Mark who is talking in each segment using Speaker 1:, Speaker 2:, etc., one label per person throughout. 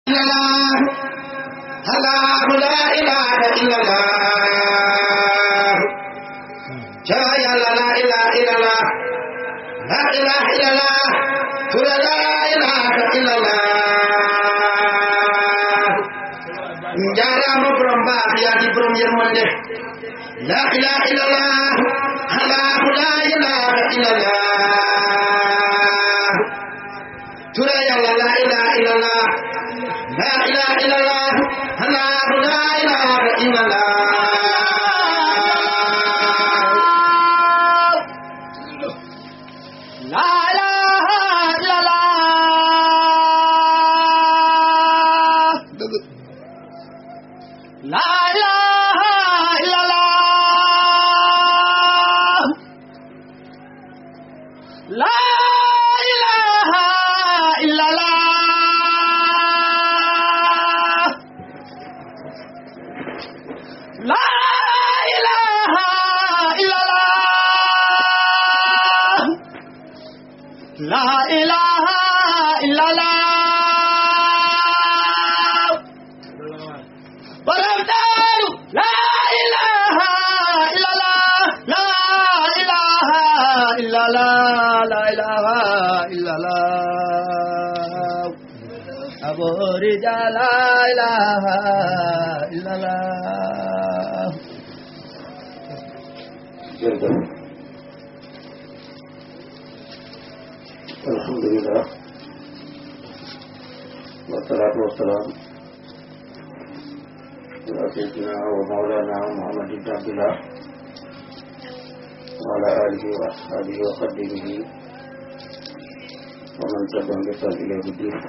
Speaker 1: الله لا إله إلا الله يا لا لا إله إلا الله لا إله إلا الله لا إله إلا الله jaaraama borom baax yaa di borom yërmande la ilaha illallah allah la ilaha illallah tura yàlla la ilaha illallah la ilaha illallah allah la ilaha illallah
Speaker 2: La ilaha illallah. La ilaha illallah. La ilaha illallah. La ilaha illallah. La ilaha illallah. Borom Daaru la ilaha illallah la ilaha illallah la ilaha illallah Abu Rija la ilaha illallah
Speaker 3: jërëjëf alhamdulilah wasalaatu wasalaam ala sayyidina wa mawlana muhammad ibn abdillah wa ala alihi wa ashabihi wa xadimihi wa man tabi'ahum bi ihsan ila yawmi din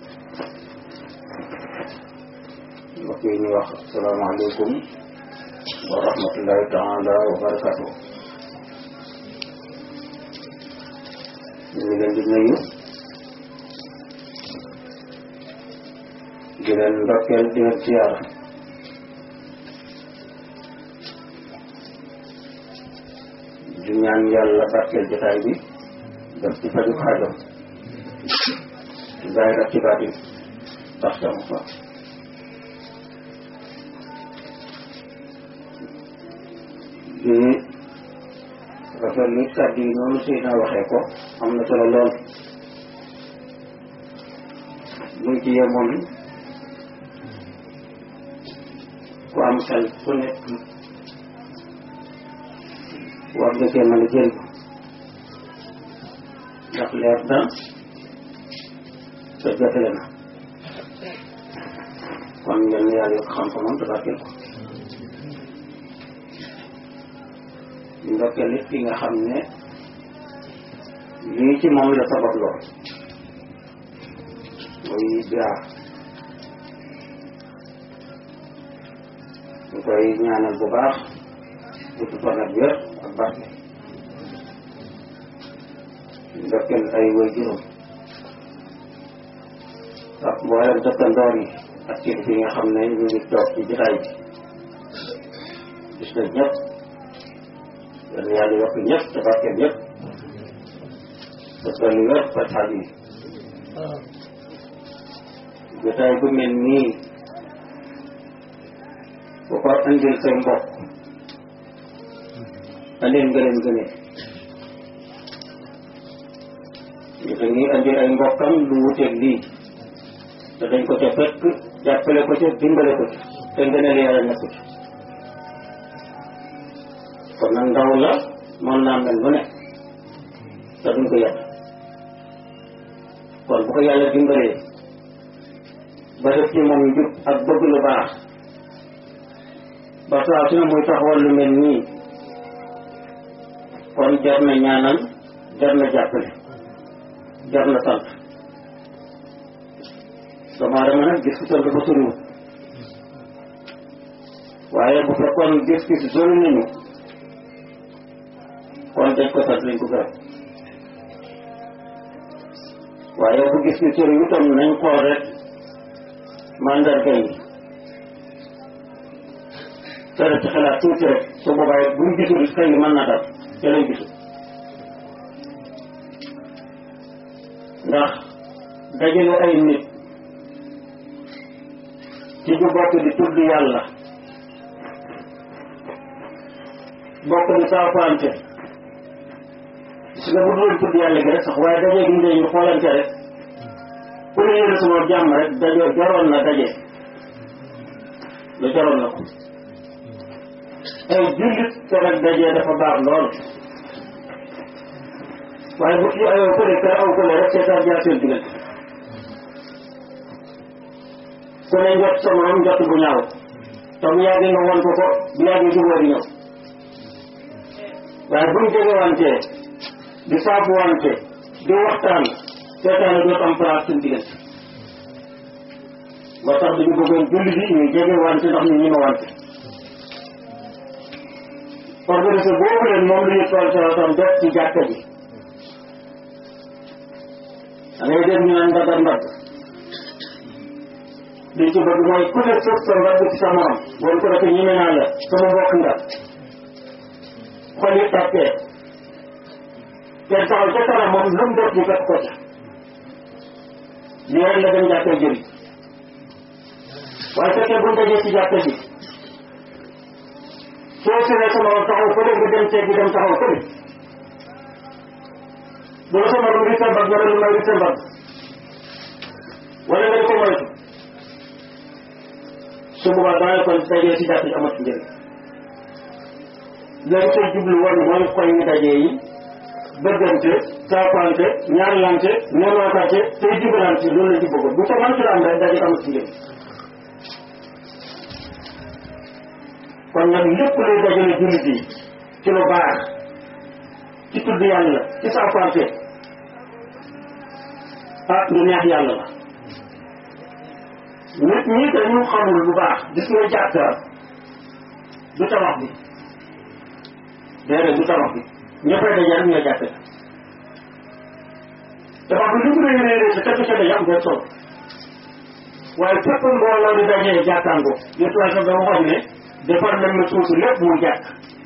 Speaker 3: mbokk yi ñu wax asalaamaaleykum wa rahmatullahi taala wa barakatuh ñu ngi leen di nuyu di leen ndokkeel di leen siyaara di ñaan yàlla barkeel jotaay bi def ci faju xaajam ci zaahir ak ci baatin tax sama fa di rafetlu kàddu yi noonu Seydina waxee ko am na solo lool buñ ci yemoon ku am xel ku nekk war nga cee mën a jël ndax leer na te jotale na kon yal na yàlla yokk xam-xamam te barkeel ko ndokkeel it ki nga xam ne lii ci moom la sabab lool muy biar ñu koy ñaanal bu baax gudd fan ak wér ak barke ndokkeel ay way juróom ak mboolem dëkkandoor yi ak kilifa yi nga xam ne ñu ngi toog ci jotaay bi gis nañ ñëpp yal na yàlla yokk ñëpp te barkeel ñëpp parce que lu wér fa xaal yi jotaay bu mel nii bu ko andil say mbokk andil nga leen gënee ñu te ngi andil ay mbokkam lu wuteeg lii te dañ ko ca fekk jàppale ko ca dimbale ko ca te ngëneel yàlla nekku ci kon nag ndaw la mën naa mel lu ne te duñ ko yàq kon bu ko yàlla dimbalee ba def ci moom njub ak bëgg lu baax ba saa su ne muy taxawal lu mel nii kon jar na ñaanal jar na jàppale jar na sant doomu aadama nag gis ko dafa soriwul waaye bu fekkoon gis-gis sori nañu kon dañ ko sant nañ ko gërëm waaye bu gis ni sori itam nañ xool rek mandarga yi tere ci xalaat tuuti rek su boobaa it buñ gisul xëy mën na dal te lañ gisul ndax dajale ay nit ci ñu bokk di tudd yàlla bokk di saafante su nga bu doon tudd yàlla gi rek sax waaye dajee gi ñu xoolante rek ku ne yéene sama jàmm rek daje jaroon na daje lu jaroon na ko ay jullit te rek dajee dafa baax lool waaye bu ci ayoo kële kër aw kële rek seetaan jaar seen diggante ku ne njot sa morom njot bu ñaaw te bu yàggee nga won ko ko bu yàggee jubóo di ñëw waaye buñ jegewantee di saafuwante di waxtaan seetaane dootu am place suñ diggante moo tax dañu bëggoon julli bi ñu jegewante ndax ñu ñima wante organisé boobu leen moom la ñu tool salatam def ci jàkka ji da ngay dégg ñu naan ndaga ndagg li ci bëgg mooy ku ne sëf sa mbagg ci sa morom woon ko defee ñeme naa la sama mbokk nga xol yi tàppee kenn taxaw ca kanam moom lu mu def ñu fekk ko ca lii rek la dem jàkkee jëriñ waaye fekkee buñ dajee ci jàkka ji soo siree sa morom taxaw fële nga dem seeg bi dem taxaw fële bu la sa morom ri sa mbagg wala lu may ri sa mbagg wala nga di ko moytu su boobaa daañu kon dajee ci jàkk ji amat njëriñ léegi say jublu woon mooy koy ñu dajee yi bëggante saafante ñaarlante nemootate tey jubalante loolu la ci bëggoon bu ko man ci am rek daje amat njëriñ kon nag lépp luy dajale jullit yi ci lu baax ci tudd yàlla ci saafante ah lu neex yàlla la nit ñi dañu xamul bu baax gis nga jàkka du tabax bi déedéet du tabax bi ñëppay daje rek ñoo jàkka tabax bi lu mu rëy rëy rëy sa képp ca daje am benn solo waaye fépp mbooloo di dajee jàkkaango yëpp waaye sax dama xam ne defar nañ ma suusu lépp muy jàkk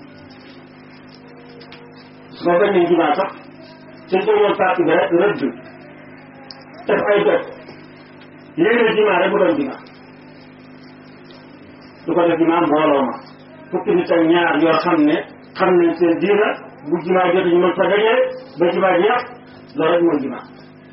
Speaker 3: su ma benn jumaa sax suñ ko yoon parti bi rek rëdd def ay doj yéene jumaa rek mu doon jumaa du ko def jumaa mbooloo ma fukki nit ak ñaar yoo xam ne xam nañ seen diina bu jumaa jot ñu mën fa dajee ba jumaa jeex loolu rek mooy jumaa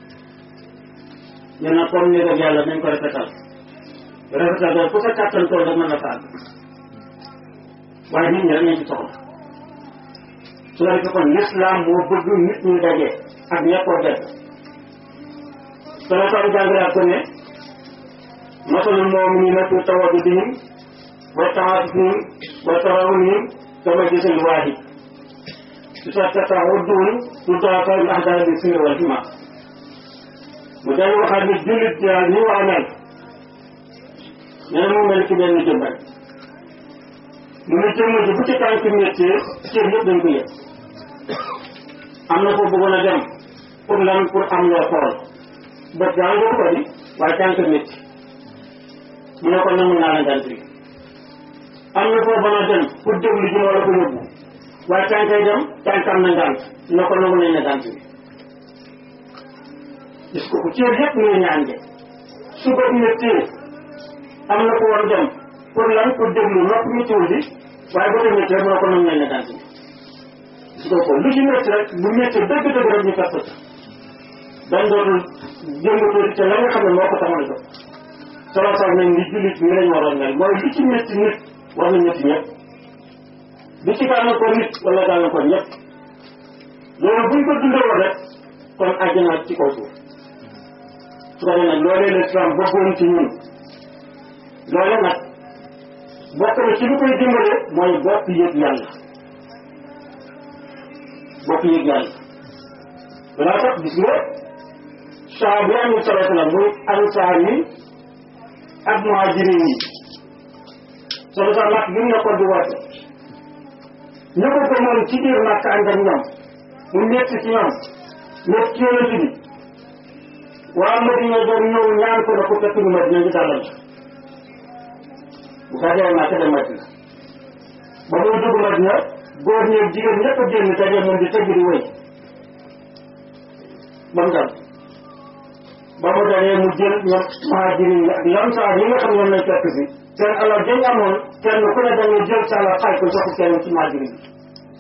Speaker 3: ñu ne comme ni ko yàlla nañ ko rafetal rafetal daal ku sa kàttan tool rek mën na faal waaye nit ñi rek nañ ci soxla su la defee kon l'islam moo bëgg nit ñi daje ak ñeppoo def sama tax jàngalaat ko ne masalul mu'minina fi tawaddudihim wa ta'atufihim wa tarawunihim kama jasadil waahid إذا تتعدون تضاعف الأحداث بالسر والجمع مجال waxaat ni jullit yaa ni waa mel nee mu mel ci benn jëmbal mu ne jëmm ji bu ci tànk métier cër yëpp dañ ko yëg am na ko bëggoon a dem pour lan pour am loo xool bët daa nga ko di waaye tànk métier mu ne ko nangu naa la ngant bi am na foo mën a dem pour déglu ji moo la ko yóbbu waaye tànkay dem tànkam na ngant na ko nangu nañ na ngant bi gis ko cër yëpp ngay ñaan de su bët métier am na ko war dem pour lan pour déglu nopp météo bi waaye bët métier mu ne ko nangu nañ na ngant bi gis ko ko lu ci métti rek bu métti dëgg dëgg rek ñu fekk ca dañ dootul jëngatoo te la nga xam ne moo ko taxoon a jóg solo sax nañ ni jullit ñi lañ waroon mel mooy li ci métti nit war na métti ñëpp li ci gàllankoor nit wala gàllankoor ñëpp loolu buñ ko dundee woon rek kon àjjana ci kaw suuf su ko defee nag loolee l'islam bëggoon ci ñun loole nag bokk na ci lu koy dimbale mooy bokk yëg yàlla bokk yëg yàlla danaa tax gis nga saa bi amul solo la muy ansaar yi ak muhajirin yi solo sax nag li mu nekkoon di woote ñu ko gëmoon ci biir màkk ànd ak ñoom mu métti ci ñoom métti ci yonent bi waa Madina doon ñëw ñaan ko na ko fekk ñu Madina ñu dalal bu gàddee màkk dem Madina ba muy dugg Madina góor ñeeg jigéen ñëpp a génn daje moom di tëgg di wéy ba mu dal ba mu demee mu jël ñoom muhajirin ak lamsaar yi nga xam ñoom lañ fekk si seen alal dañ amoon kenn ku ne da nga jël sa alal xaaj ko jox ko kenn ci muhajirin bi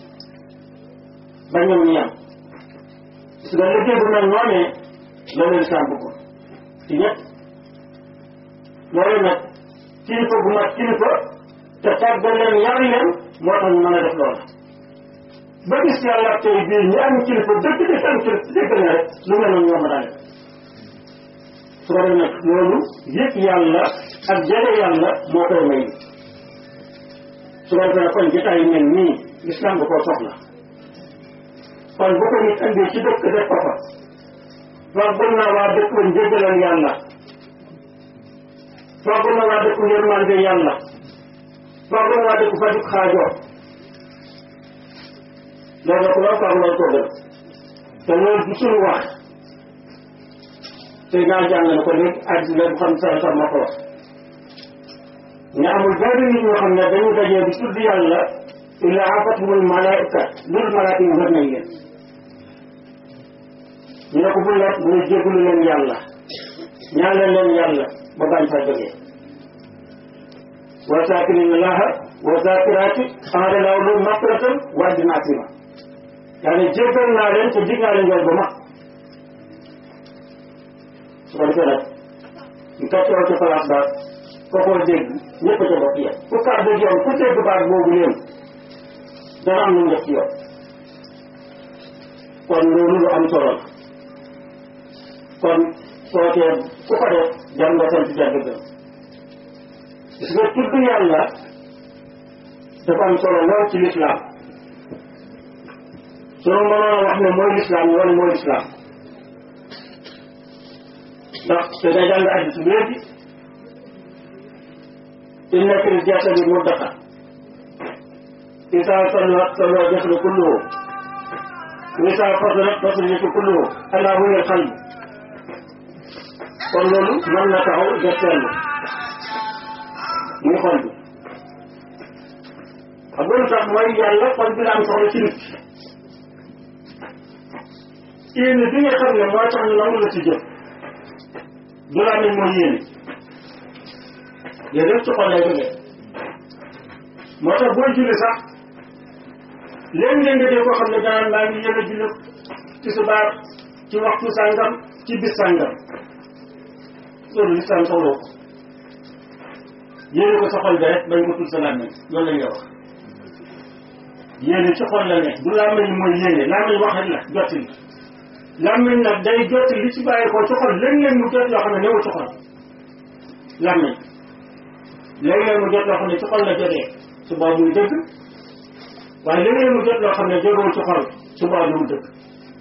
Speaker 3: ba ñoom ñu yem su nga liggéey bu mel noonee loolu lislaam bëggoon ci ñëpp loolu nag kilifa bu mat kilifa te tàggal leen yar leen moo tax ñu mën a def loolu ba gis yàlla tey bii ñi am kilifa dëgg dëgg am kilifa dëgg na rek lu mel noonu ñoo ma daal su ko defee nag loolu yëg yàlla ak jege yàlla moo koy may su ko defee nag kon jotaay yu mel nii lislaam da koo soxla kon bu ko nit andee ci dëkk def ko fa fàggul na waa dëkk ba njëggalal yàlla fàggul na waa dëkk yërmande yàlla fàggul na waa dëkk fajug xaajoo loolu nag loo fàgg loolu ko gën te loolu du suñu wax te naa jàng na ko léegi àddina bu xam sa sa ma ko wax ne amul benn nit ñoo xam ne dañu dajee di tudd yàlla illa afatumul malaika lul malaaka yi wër nañ leen ñu ne ko bu la bu ne jégalu leen yàlla ñaanal leen yàlla ba bañ fa jógee wa saakirina laha wa zakiraati aada law lu maqratan wa dina asima yaa ne jégal naa leen te dig naa leen yool ba mag su ko defee nag ñu toppoo ci place ba kookoo dégg ñëpp a ca bokk yem ku kàr dégg yoon ku dégg baat boobu leen dana am lu mu def ci yoon kon loolu lu am solo la kon sootee ku ko def jar nga sant jar dëgg gis nga tudd yàlla dafa am solo lool ci lislaam sunu mënoon a wax ne mooy lislaam wala mooy lislaam ndax te day jàng addis bi léegi inna fil jasadi muddaqa isa sallat salla jasadu kulluhu isa fadalat fasadatu kulluhu ala huwa al qalb kon loolu mën na taxaw def seetlu muy xol bi xam nga lu tax mooy yàlla xol bi la am soxla ci nit yéene bi nga xam ne mooy tax ñu nangu la ci jëf du la amee mooy yéene yéen yëpp ci xol lay jógee moo tax booy julli sax léegi-léeg nga dee koo xam ne danaan maa ngi yéene julli ci subaar ci waxtu sàngam ci bis sàngam loolu lislaam soxloo ko yéene ko sa xol bi rek bañ ko tudd sa làmmiñ loolu la ñuy wax yéene ci xol la ne du làmmiñ mooy yéene làmmiñ wax rek la jottali làmmiñ nag day jottali li ci bàyyi ko ci xol léeg-léeg mu jot loo xam ne newul ci xol làmmiñ léeg-léeg mu jot loo xam ne ci xol la jotee su boobu muy dëgg waaye léeg-léeg mu jot loo xam ne jógewul ci xol su boobu mu dëgg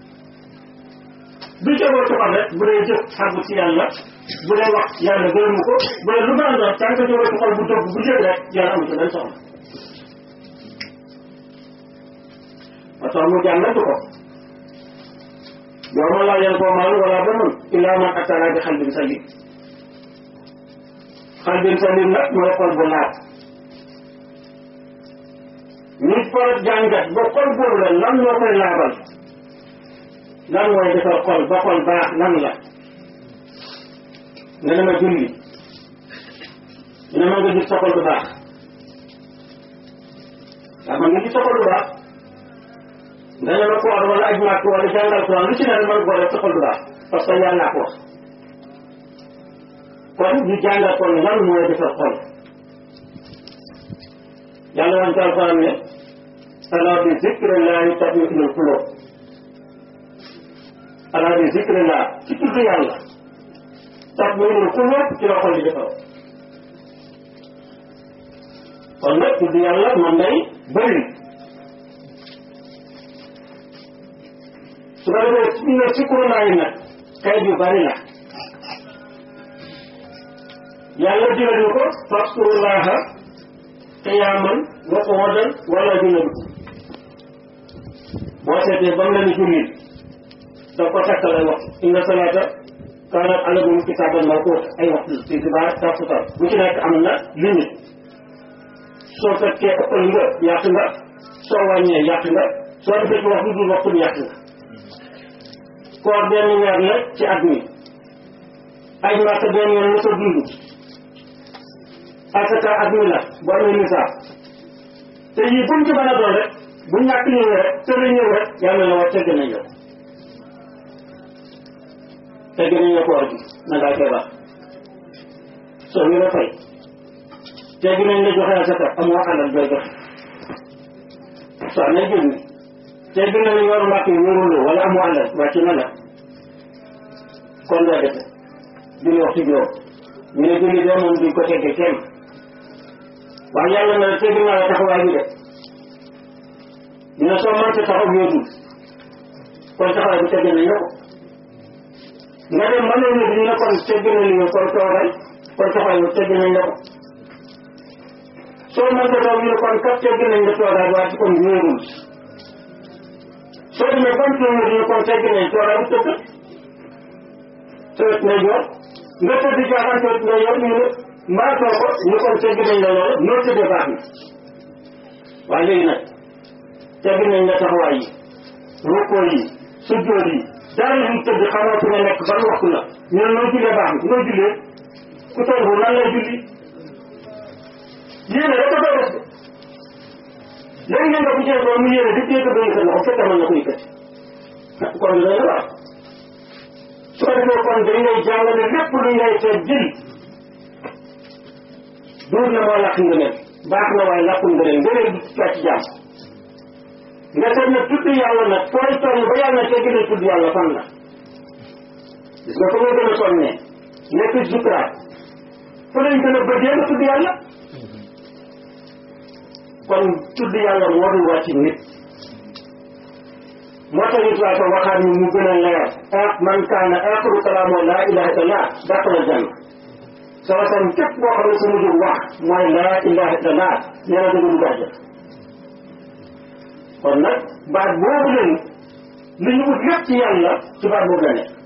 Speaker 3: du jógoo ci xol rek bu dee jëf xàggu ci yàlla bu dee wax yàlla gërëmu ko bu dee lu mën a doon tant que jógoo ci xol bu dëgg bu jëg rek yàlla amu ci benn soxla ba tax mu jàngatu ko yow ma laa yan koo maal wala ba mën illaa man attara bi xalbin salim xalbin salim nag mooy xol bu laat nit par jàngat ba xol boobu la lan moo koy laabal lan mooy defar xol ba xol baax lan la nga ne ma julli ne ma nga gis sa xol bu baax waaw man nga gis sa xol bu baax nga ne ma koor wala aj màkk wala jàngal Quran lu ci ne man ko def sa xol bu baax parce que yàlla ko wax kon ñu jàngal kon lan mooy defar xol yàlla wan ci alquran ne ala bi zikrillahi tatma'innul qulub ala bi zikrillah ci tudd yàlla tatma'innul qulub ci la xol di defar kon nag tudd yàlla man day bëri su ko defee su ne sikkurunaa yi nag xeet yu bari la yàlla digal ñu ko faskurullaha qiyaaman wa qu'udan wala junuban boo seetee ba mu la ni julli da ko takkal ay waxtu inna salaata kaanat alal kitaaban mawquuta ay waxtu ci xibaar takkusaan bu ci nekk am na limite soo fekkee ëppal nga yàq nga soo wàññee yàq nga soo defee ci waxtu dul waxtu bi yàq nga koor benn weer la ci at mi ay màkk benn yoon la ko dund asaka ak mi la bu amee nisaab te yii buñ ci mën a doon rek bu ñàkk ñëwee rek tëra ñëw rek yàlla la wax tegg nañ la tegg nañ la koor gi na ngaa feebar soo ñu la fay tegg nañ la joxe asaka amoo alal doy joxe soo amee jënd tegg nañ la yor mbàkk yi wóoruloo wala amoo alal wàcc na la kon doo defe julli waxtu juróom ñu ne julli doo moom duñ ko tegge kenn waaye yàlla na tegg naa la taxawaay bi de ñu ne soo mënta taxaw wéetul kon taxawaay bi tegg nañ la ko nga dem mënoo ñu ñu ne kon tegg na li kon toogal kon taxawaay bi tegg nañ la ko soo mënta taxaw ñu ne kon kat tegg nañ la toogaay waaye kon wéerul soo demee ban kii ñu ne kon tegg nañ toogaay bu tëdd tëdd na joor nga tëdd jaaxaan tëdd nga yor ñu ne mbaatoo ko ñu kon tegg nañ la loolu noo tëddee baax na waaye léegi nag tegg nañ la taxawaay yi rukkoo yi sujjóot yi dara luñ tëdd xamoo fi nga nekk ban waxtu la ñu ne noo jullee baax na noo jullee ku toll bu nan lay julli yéene rek a koy def léegi nag nga bu jël ko mu yéene di téye ko ba yëkkat loxo fekk mën na ko yëkkati kon dina la baax su ko defee kon dañ lay jàngale lépp lu ngay seet jël duur na moo làkk nga nen baax na waaye làkkul nga nen nga leen di ci jàmm nga seet ne tudd yàlla nag fooy toll ba yàlla te gën a tudd yàlla fan la gis nga ko nga gën a sonnee nekk zukraat fa lañ gën a bëggee nga tudd yàlla kon tudd yàlla warul wàcc nit moo tax it waa ko waxaat ñu mu gën a leer ah man kaana axiru kalaamu laa ilaha illallah daxala janna sama tam képp boo xam ne su mujj wax mooy laa ilaha illallah nee na dëgg du gàjja kon nag baat boobu leen li ñu ut lépp ci yàlla ci baat boobu la nekk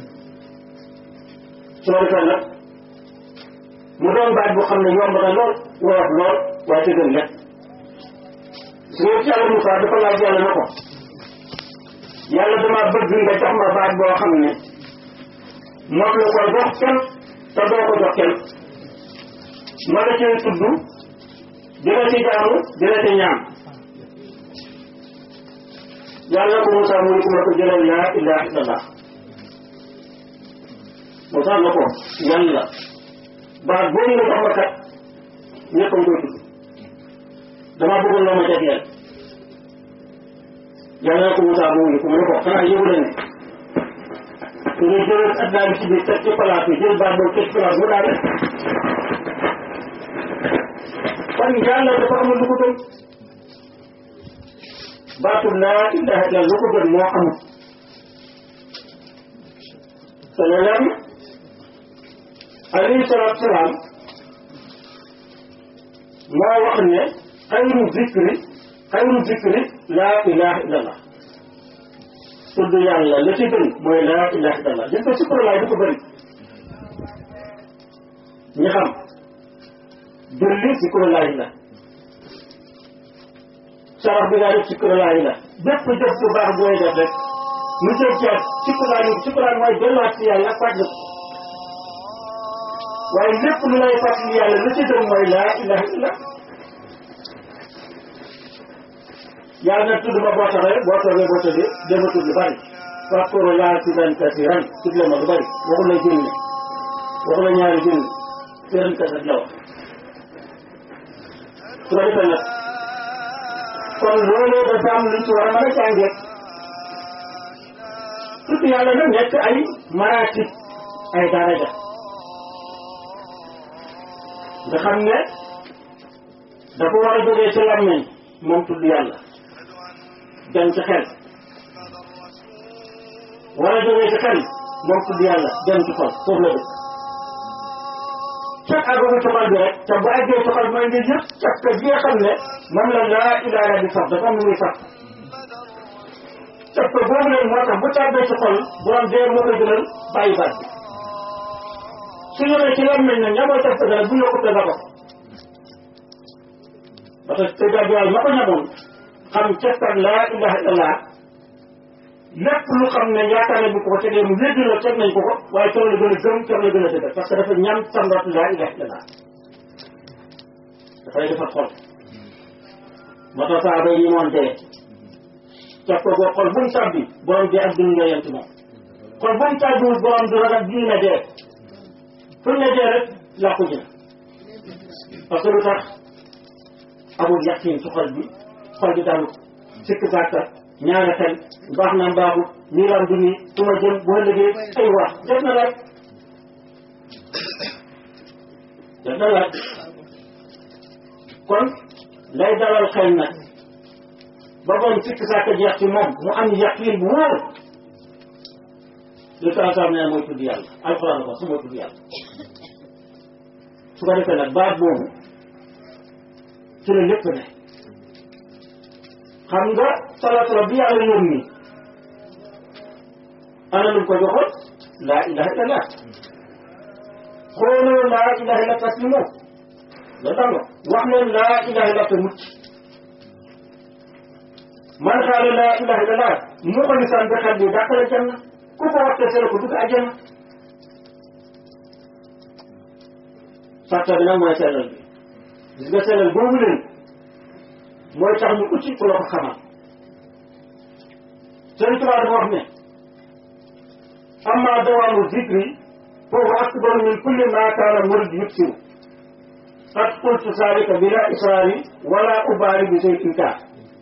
Speaker 3: su ko defee nag mu doon baat boo xam ne yomb na lool woyof lool waaye te gën lépp su ngeen ci yàlla Moussa dafa laaj yàlla na ko yàlla dama bëgg nga jox ma baat boo xam ne moom la ko jox kenn te doo ko jox kenn ma la cay tudd dina ci jaamu dina ci ñaan yàlla ko Moussa mu ne ko ma ko jëlal laa ilaha illallah Moussa na ko yàlla baat boobu nga jox ma kat ñëpp a ngi koy tudd dama bëggoon loo ma jagleel yàlla na ko Moussa mu ngi ko mu ne ko xanaa yëgu la ne su ñu jëlee adduna bi ci biir teg ci place bi jël baat boobu teg ci place mu daal kon yàlla dafa amul lu ko gën baatu laa ilaha illa lu ko gën moo amul te ne leer na alayhi salaatu salaam moo wax ne xayru zikri xayru zikri laa ilaha illallah tudd yàlla la ci gën mooy laa ilaha illallah gis nga sukkur laay du ko bëri ñi xam julli sukkur laay la sarax bi ngaa def sukkur laay la bépp jëf bu baax booy def rek mu jëm ci ak sukkur laay sukkur laay mooy delluwaat ci yàlla ak fàttali waaye lépp lu lay fàttali yàlla la ci gën mooy laa ilaha illallah yàlla na tudd ma boo taxee boo toogee boo tëddee dama tudd lu bari fàkkoro laa sidan kasiran tudd la ma lu bari waxu la junne waxu la ñaari junne siran kasat la wax su ko defee nag kon loolu dafa am luñ ci war a mën a jàngee tudd yàlla nag nekk ay maratib ay daraja nga xam ne dafa war a jógee ci làmmeñ moom tudd yàlla dem ci xel war a jógee ci xel moom tudd yàlla dem ci xol foofu la dëkk fekk àggagu ci xol bi rek te bu àggee ci xol mooy nga yëpp caf ka gi nga xam ne moom la laa ilaha di sax dafa am lu muy sax caf ka boobu leen moo tax bu tàbbee ci xol bu am dee moo koy gënal bàyyi baat bi su ñëwee ci lan nañ ne ñamoo caf ka bu yokkute nga ko parce que te jaajëwaay ma ko ñamoon xam cafkat laa ilaha illallah lépp lu xam ne yaakaar nañ bu ko ko tegee mu wéddi la teg nañ ko ko waaye tool la gën a gëm tool la gën a dëgër parce que dafa ñam samrat laa ilaha illallah dafay defar xol moo tax saaba yi moon dee teg ko boo xol bu mu tàbbi borom dee ak dund nga yem ci moom kon bu mu tàbbiwul borom du ragal dund na dee fu ne dee rek làqu ji na parce que lu tax amul yaqin ci xol bi xol bi dalu sikk sàkka ñaare xel baax na mbaaxu nii lam du nii fu ma jëm bu ëllëgee ay wax def na laaj def na laaj kon lay dalal xel nag ba bon sikk sàkka jeex ci moom mu am yaqin bu wóor li taasam ne mooy tudd yàlla alxuraan la ko su mooy tudd yàlla su ko defee nag baat boobu ci la lépp ne xam nga salaatala bi yàlla yónni ana lu ko joxoon laa ilaha illallah xooloo laa ilaha illa taslimu la danga wax leen laa ilaha illa te mucc man xaala laa ilaha illallah mu ko lisaan bi xel bi dàqale janna ku ko waxte sele ko dugg àjjana sàtta bi nag mooy sellal bi gis nga sellal boobu leen mooy tax ñu ucci ku la ko xamal sëñ Tuubaa dafa wax ne amma dawaamu zikri foofu akbaru min kulli ma kaana murid yuksiru qad qultu zalika bila israari wala ubaari bi say inkaar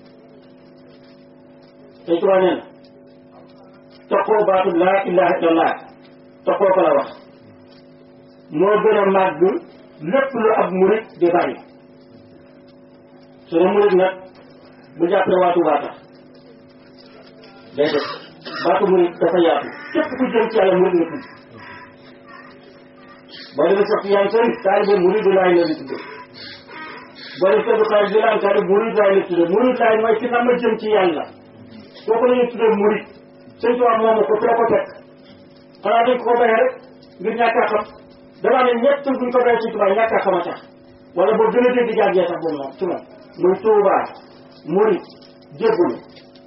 Speaker 3: sëñ Tuubaa nee na toqoo baatu laa ilaha illallah toqoo ko la wax moo gën a màgg lépp lu ab murid di bari suñu murid nag bu jàppee waatu waata déedéet baatu murid dafa yaatu képp ku jëm ci yàlla murid nga tudd boo demee sax yaa ngi sori taalibe murid laay la di tudde boo demee tëdd xaalis bi laan taalibe murid laay la tudde murid laay mooy ki xam jëm ci yàlla kooku la ñuy tudde murid sëñ tubaab moomu ko fi la ko fekk xanaa dañ ko ko bayee rek ngir ñàkk a xam damaa ne ñett buñ ko bayee sëñ tubaab ñàkk a xam a tax wala boo gën a dégg jàngee sax boobu moom ci moom muy tuubaa murid jébbalu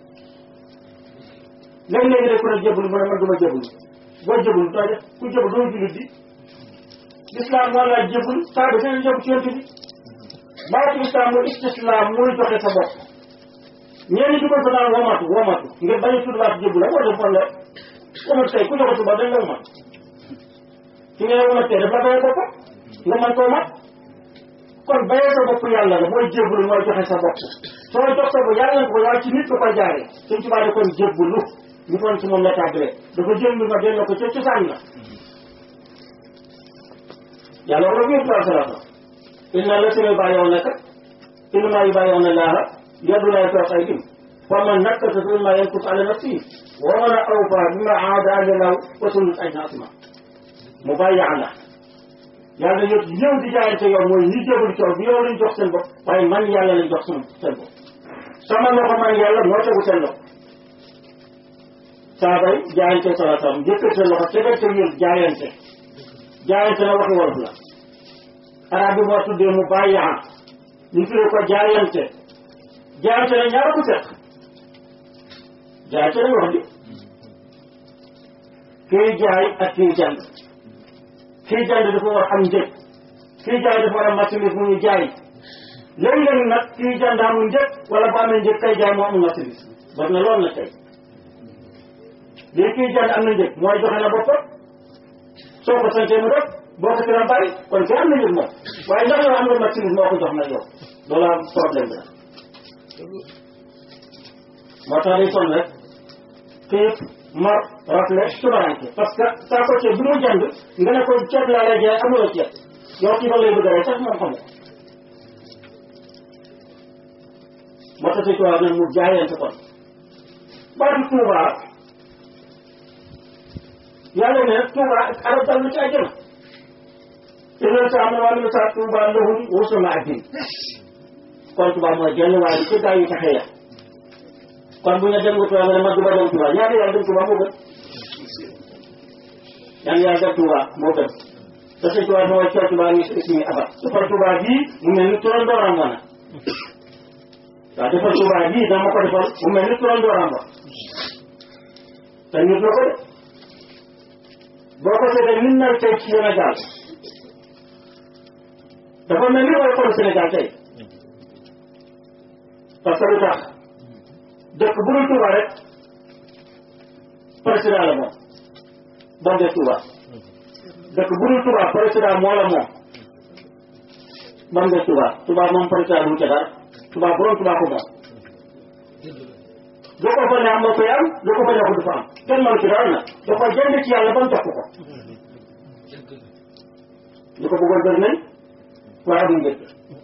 Speaker 3: léegi-léegi de ku ne jébbalu mu ne man du ma jébbalu boo jébbalu doo def ku jébbalu doo jullit bi lislaam moo laa jébbalu saa bi dana jébbalu ci yonent bi baatu lislaam mooy istislaam mooy joxe sa bopp ñeen ñi dugal ko naan womatu womatu ngir bañ a tudd baatu jébbalu la wala fan la womatu tey ku joxe tuba dañ la womat ci nga womatee daf la bayee boppam nga mën koo mat kon bayee sa bopp yàlla la mooy jébbalu mooy joxe sa bopp soo jox sa bopp yàlla nga ko waaye ci nit nga koy jaaree suñ ci bàyyi kon jébbalu ñu kon ci moom la tàggalee dafa jël lu nga delloo ko ca cosaan la yàlla war a wér tuwaa salata inna la sina bàyyoon naka innama yu bàyyoon na laaha yaddu laay toog ay dim fa man nakkasa fi ma yankut ala nafsi wa man awfa bima aada alilaw wa sunnat ay naasima mu bàyyi àlla yàlla yëpp ñëw di jaayante yow mooy ñi jébul coow bi yow lañ jox seen bopp waaye man yàlla lañ jox seen seen bopp sama loxo man yàlla moo tegu seen loxo saabay jaayante sala sallam jëkkër seen loxo tegal te yéen jaayante jaayante na waxi wolof la arab bi moo tuddee mu bàyyi am ñu tuddee ko jaayante jaayante na ñaara ko seq jaayante nañ wax di kiy jaay ak kiy jàng kiy jàng dafa war am njëg kiy jaay dafa war a marchandise mu ñu jaay léeg-léeg nag kiy jàng amul njëg wala bu amee njëg kay jaay moo amul marchandise war na lool na tey lii kiy jàng am na njëg mooy joxe na boppam soo ko santee mu def boo ko tiram bari kon kay am na njëg moom waaye ndax yow am nga marchandise moo ko jox nag yow loolu am problème bi la moo tax day sonn rek xiif mar rafle tubaranke parce que saa ko ceeb bi mu jënd nga ne ko ceeb laa lay jaay amuloo ceeb yow xiifal lay bëgg a rey sax moom xam nga moo tax si tubaab nag mu jaayante kon baatu Tuuba yàlla ne Tuuba arab dal na ci àjjana te loolu sa am na wàllu sa Tuuba lahum wusuna addin kon Tuuba mooy genn waaye ci gaa yi taxe ya kon bu ñu dem nga Tuuba nga ne ma du ma dem Tuuba ñaata yàlla dem Tuuba moo gën yan yàlla dem Tuuba moo gën te sëñ Tuuba mooy coow Tuuba ni suñu abat defar Tuuba bii mu mel ni turoon dooram wana waaw defar Tuuba bii dama ko defal mu mel ni turoon dooram ba te nit la ko de boo ko seetee nit na tey ci Sénégal dafa mel ni mooy xool Sénégal tey parce que lu tax dëkk bu dul Touba rek président la moom bon de Touba dëkk bu dul Touba président moo la moom bon de Touba Touba moom président du ca dara Touba borom Touba ko moom lu ko fa ne am moo koy am lu ko fa ne du fa am kenn mënu ci dara nag da ko jënd ci yàlla ba mu jox ko ñu ko bëggoon bëri nañ waaye amuñ njëkk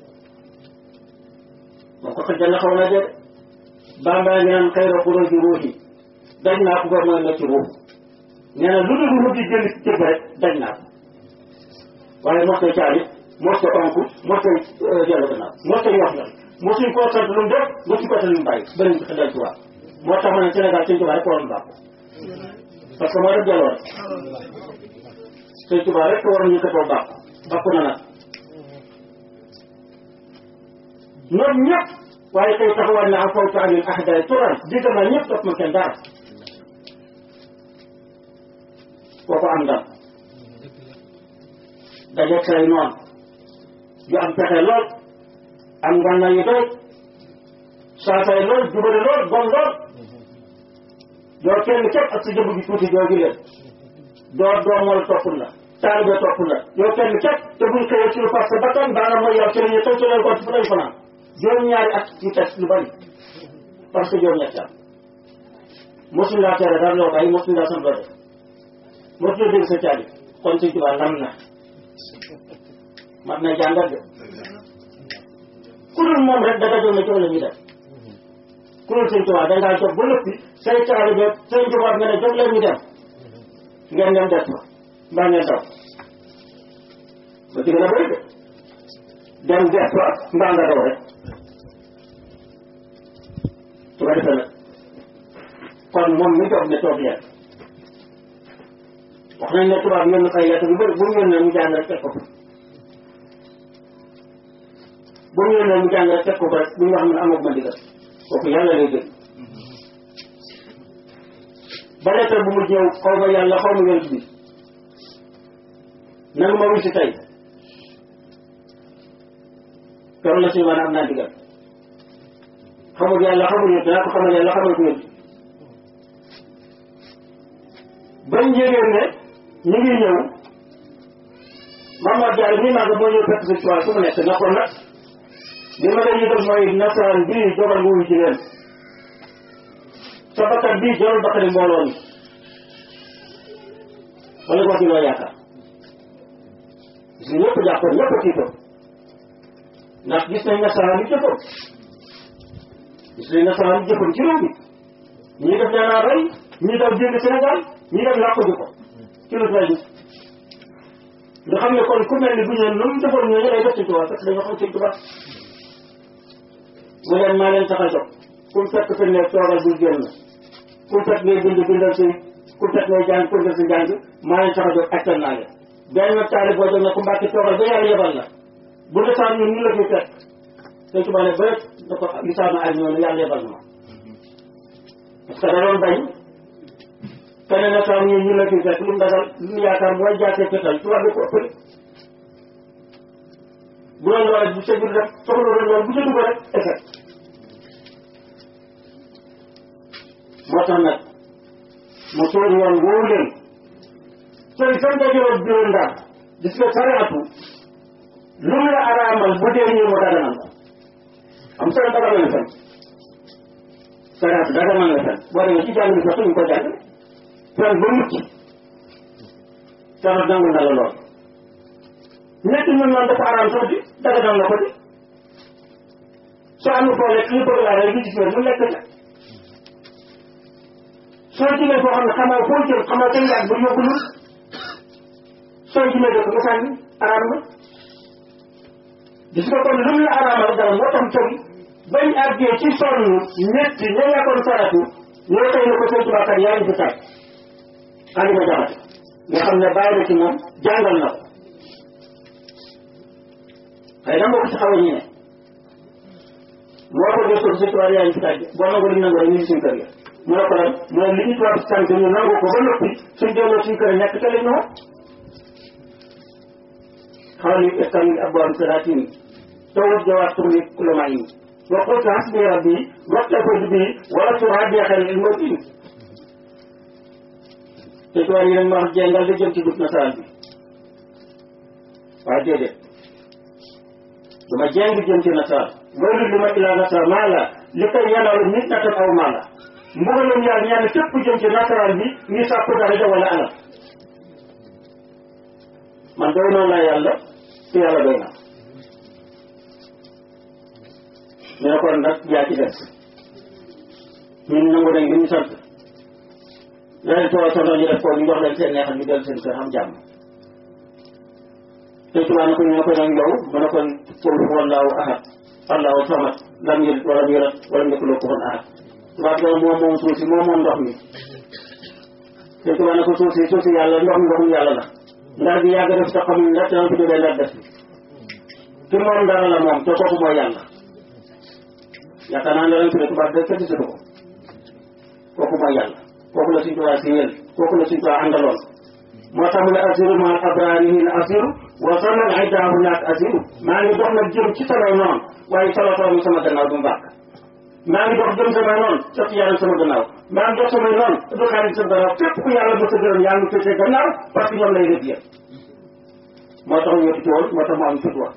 Speaker 3: moom ko xëjal na xaw na de bambaa ngi naan xëy na xuróo ji ruuxi daj naa ko ba mooy na ci ruux nee na lu dul ruux di jënd ci cëpp rek daj naa ko waaye mos koy caalit mos ko onku mos koy dellu gannaaw mos koy wax la mosuñ koo sant lu mu def mosuñ koo sant lu mu bàyyi bëriñ ko xëjal ci waa moo tax ma ne Sénégal sëñ Tuubaa rek waroon bàkk parce que moo def delloo rek sëñ Tuubaa rek waroon ñu këtoo bàkk bàkk na nag ñoom ñëpp waaye tey taxawaat na am fawtu anil ahdaay turan digg naa ñëpp topp ma kenn dara kooku am ndam dajeeg say noon yu am pexe lool am ngànnaay yu doy saasay lool jubale lool bon lool doo kenn képp ak sa jëmm gi tuuti jooju leen doo doomal topp la taalibe topp la yow kenn képp te buñ xëyee ci lu parce que bakkan daana mooy yow ci la ñu tëj ci leen ko ci fa lañ fanaan juróom ñaari at ci test lu bari parce que juróom ñetti at mosuñ laa tere dara loo bàyyi mosuñ laa sant loo def mosuñ la dégg sa caabi kon sëñ Tuubaa lam na mat na jàngat de ku dul moom rek daga jox na jox la ñuy def ku dul sëñ Tuubaa dangaa jox ba lëppi say taalibe sëñ Tuubaa nga ne jox leen ñu dem ngeen dem des fa mbaa ngeen daw ba ci gën a bëri de dem des fa mbaa nga daw rek su ko defee nag kon moom mi toog ne toog leen wax nañ ne tubaab yónni ay lettre yu bëri bu mu yónnee mu jàng rek teg ko fa bu mu yónnee mu jàng rek teg ko fa rek bu ñu wax man amoo ma digal kooku yàlla lay dégg ba lettre bu mu ñëw xaw ma yàlla xaw ma yonent bi nanu ma wuy si tey keroog la suñu maanaam am naa digal xamul yàlla xamul yonent naa ko xamal yàlla xamal ko yonent bañ yégéen ne ñu ngi ñëw Mamadou Diallo mii maa moo ñëw fekk si tubaab su mu nekk na kon nag li ma lay yëgal mooy nasaraan bii jogal nga wuy ci leen sa bakkan bii jarul bakkani mbooloo mi wala boo ci loo yaakaar gis nga ñëpp jàppoon ñëpp tiitoon ndax gis nañ nasaraan yi jëfoon gis nañ nasaraan yi jëfoon ci réew mi ñii def leen a rey ñii daw génn Sénégal ñii def làqu ji ko ci lu fay gis nga xam ne kon ku mel ni bu ñëwee lu mu defoon ñooñu lay def ci tubaab parce que dañoo xam ci tubaab mu leen maa leen tax a jóg ku mu fekk fi ne toogal bul génn ku mu fekk ngay bind bindal si ku mu fekk ngay jàng ku si jàng maa leen tax a jóg attan naa leen benn taali boo jóg ne ku mbàkki toogal ba yàlla yebal la bu desaan ñun ñu la fi fekk te tubaab ne ba da ko lisaanu ak ñoom yàlla yebal na ma parce que da doon bañ keneen ak ñun ñu la fi fekk lu mu dagal lu mu yaakaar mooy jaatee fetal tubaab bi ko ëppale bu doon loolu bu sa biir rek soxla doon loolu bu sa dugg rek effet moo tax nag mu toog yoon woowu leen sooy fan nga jëloon biir ndax gis nga sariatu lu mu la araamal bu dee ñëw mu daganal ko am solo daganal na fen sariatu daganal na fen boo demee ci jàng bi sax ñu ko jàng fen ba mucc sariat nangu na la lool nekk ñun noonu dafa araam sax di daganal na ko di soo amul foo lekk ñu bëgg laa rek ñu gis mu lekk la soo jëlee foo xam ne xamoo foo jël xamoo kañ laaj ba yóbbu lu soo jëlee dëkk nga sànni araam na gis nga kon lu mu la araamal dara moo tax tëb bañ àggee ci sonn ñetti ña nekkoon saratu ñoo tey ne ko sëñ Tuubaa kat yaa ngi fi tay andi ma jaxate nga xam ne bàyyi na ci moom jàngal na ko xëy na mbokk ci xaw a ñu ne moo ko gëstu sëñ Tuubaa yaa ngi fi tay boo nangu li nangu rek ñu ngi suñu kër ya mu ne ko lan mu ne li ñu tubaab sant ñu nangu ko ba noppi suñ delloo suñ kër nekk ca lañ ñëw xamal ni istan abwaabu salaatin tawut jawaat turli kulama yi wa qultu hasbi rabbi waktafaytu bi wala turaabi xel il mawtin te tubaab yi dañ ma wax jengal di jëm ci dugg nasaraan bi waaye déedéet dama jeng jëm ci nasaraan loolu li ma ilaa nasaraan maa la li koy yanaalu nit natam aw maa la mbugalam yàlla ñaan képp jëm ci nasaraan bi ngi sàkku daraja wala alal man doy noonu laa yàlla te yàlla doy na ñu ne kon nag yaa ci des ñun nangu nañ li ñu sant leneen tool santoon ñu def ko ñu jox leen seen neexal ñu dellu seen kër xam jàmm te tubaab na ko ñu ne ko nag yow mu ne kon qul huwa allahu ahad allahu samad lam yalid walam yulad walam yakun lahu kufuwan ahad tubaab boobu moom moom suuf si moom moom ndox mi te tubaab na ko suuf si suuf si yàlla ndox mi ndoxum yàlla la ndar bi yàgg def te xamuñ ndax dana ko jógee ndar def ki moom dara la moom te kooku mooy yàlla yaakaar naa ne lañ tuddee tubaab de kenn gisatu ko kooku mooy yàlla kooku la suñ tubaab si yéen kooku la suñ tubaab àndaloon moo tax mu ne asiru ma abrari hin asiru wa sanan idaahu naak asiru maa ngi dox nag jëm ci sama noonu waaye salatoon sama gannaaw du mbàkk maa ngi dox jëm sama noonu jot yaram sama gannaaw maa ngi dox samay noonu du xaalis sama gannaaw képp ku yàlla mos a gërëm yaa ngi féetee gannaaw parce que ñoom lay def yëpp moo tax ñu ci woon moo tax mu am fit wax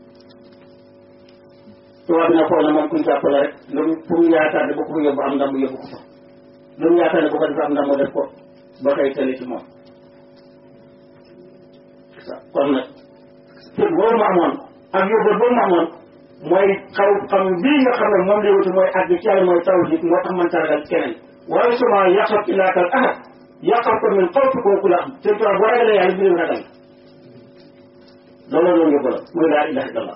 Speaker 3: tubaab bi na foog ne moom kuñ jàppale rek lu mu fu mu yaakaar ne bu ko fa yóbbu am ndam mu yóbbu ko fa lu mu yaakaar ne bu ko defee am ndam mu def ko ba koy tële ci moom kon nag fit boobu mu amoon ak yóbbal boobu mu amoon mooy xaw xam bii nga xam ne moom lay wuti mooy àgg ci yàlla mooy tawhid moo tax man sargal keneen waaye suma yaqab ilaakal ahad yaqab ko min xawfi kooku la am te tubaab boo ragalee yàlla bi leen ragal loolu loolu yóbbu la muy laa ilaha illallah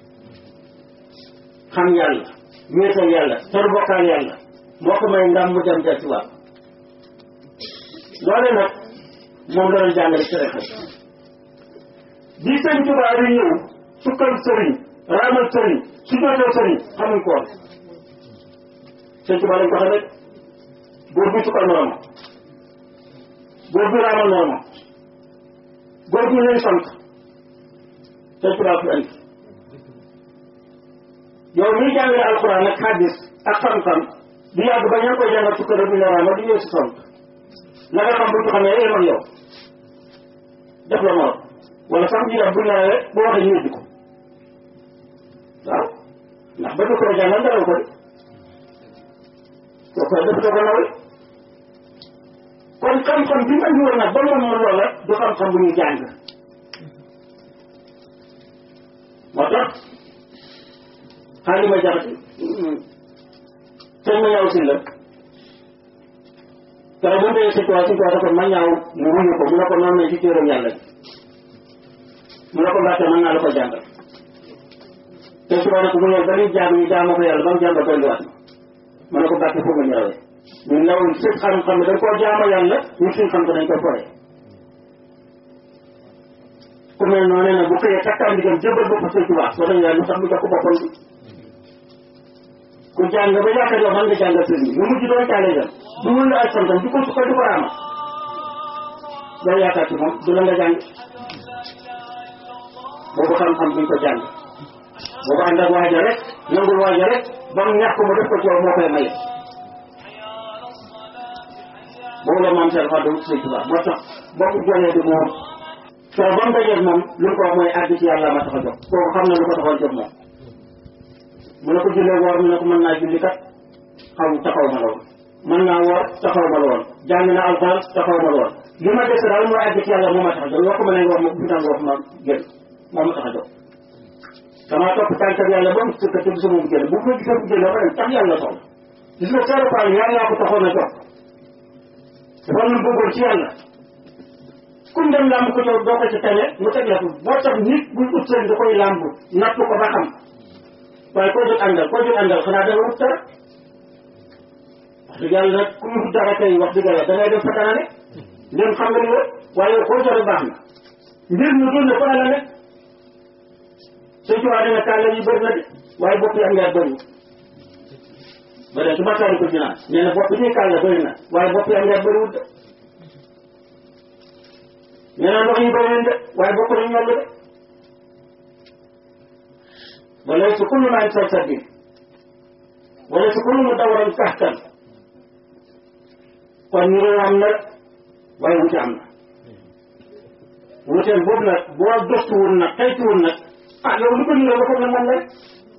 Speaker 3: xam yàlla wéetal yàlla tor bokkaal yàlla moo ko may ndam mu dem del ci waat loole nag moom la doon jàngale ci rek bi sëñ tubaab yi ñëw sukkal sëriñ raamal sëriñ su jotee sëriñ xamuñ ko woon sëñ tubaab lañ ko xam rek góor bi sukkal moromam góor bi raamal moromam góor bi leen sant sëñ tubaab fi andi yow miy jàngale alxuraan ak xaddis ak xam-xam di yàgg ba ña koy jàngal sukkal rek ñu ne raamal di ñëw si sant la nga xam bu ñu xamee yéen ak yow def la morom wala sax ñu def bu ñu nawee bu waxee ñu ko waaw ndax ba ko jàngal dara ko de soo koy def doo ko nawee kon xam-xam bi nga andi woon nag ba moom moom loola du xam-xam bu ñuy jàng moo tax xaalis ma jaxati sëñ ma ñaaw si la keroog bu ñu dee si toit si toit ko ma ñaaw mu wuyu ko mu ne ko noonu ne ci téeram yàlla bi mu ne ko mbàkke mën naa la ko jàngal te suba ne ko mu ñëw ba ñuy jaam ñu jaamoo ko yàlla ba mu jàngal dolliwaat ma ne ko mbàkke foog nga ñëwee ñu ndaw si xam-xam ne dañ koo jaamoo yàlla ñu suñ xam ko dañ ko foye ku mel noonu nag bu xëyee takkaan digam jëbal bopp sëñ Tuubaa soo dañu lu tax mu jox ko boppam bi ku jàng ba yaakaar yow man nga jàngal sëriñ bi mu mujj doon caale dem du wul la ay santam du ko sukkal du ko raama doo yaakaar ci moom du la nga jàng boobu xam-xam duñ ko jàng boobu ànd ak waaja rek nangul waaja rek ba mu ñàkk mu def ko ci yow moo koy maye boobu la maam seen xaw sëñ Tuubaa moo tax bokku jolee di moom soo ba mu dajeeg moom lu mu ko wax mooy àgg ci yàlla ma tax a jóg kooku xam na lu ko taxoon jóg moom mu ne ko jullee woor mu ne ko mën naa julli kat xaw taxaw ma la woon mën naa woor taxaw ma la woon jàng na alxuraan taxaw ma la woon li ma des daal mooy àgg ci yàlla moo ma tax a jóg loo ko mën a wax ma bu tàng wax ma génn moo ma tax a jóg damaa topp tànkam yàlla ba mu sëkk te gisuma mu génn bu ma gisee mu génn ba dem tax yàlla soxla gis nga seero paal yàlla ko taxoon a jóg dafa lu bëggoon ci yàlla kum dem làmb ko jow doo ko ci tane mu teg la ko boo tax nit buy ut sëriñ da koy làmb natt ko ba xam waaye koo jot àndal koo jot àndal xanaa da nga wut dara wax dëgg yàlla nag ku wut dara kay wax dëgg yàlla da ngay dem fa dana ne ndem xam nga ni la waaye koo jot baax na mbir mi dul ne ko la nekk sëñ ci waa dana kàlla yi bëri na de waaye bopp yi am yaa bëri ba dee su bakkaari ko dinaa nee na bopp ñuy kàlla bëri na waaye bopp yi am nga bëriwul de nee na ndox yi bëri nañ de waaye bokk nañ ñoll de wala su kullu maa ngi saddin wala su kullu mu dawaran kaxtan kon ñu am na waaye wute am na wuteen boobu nag boo gëstuwul nag taytuwul nag ah yow lu ko niroo ba foog ne moom rek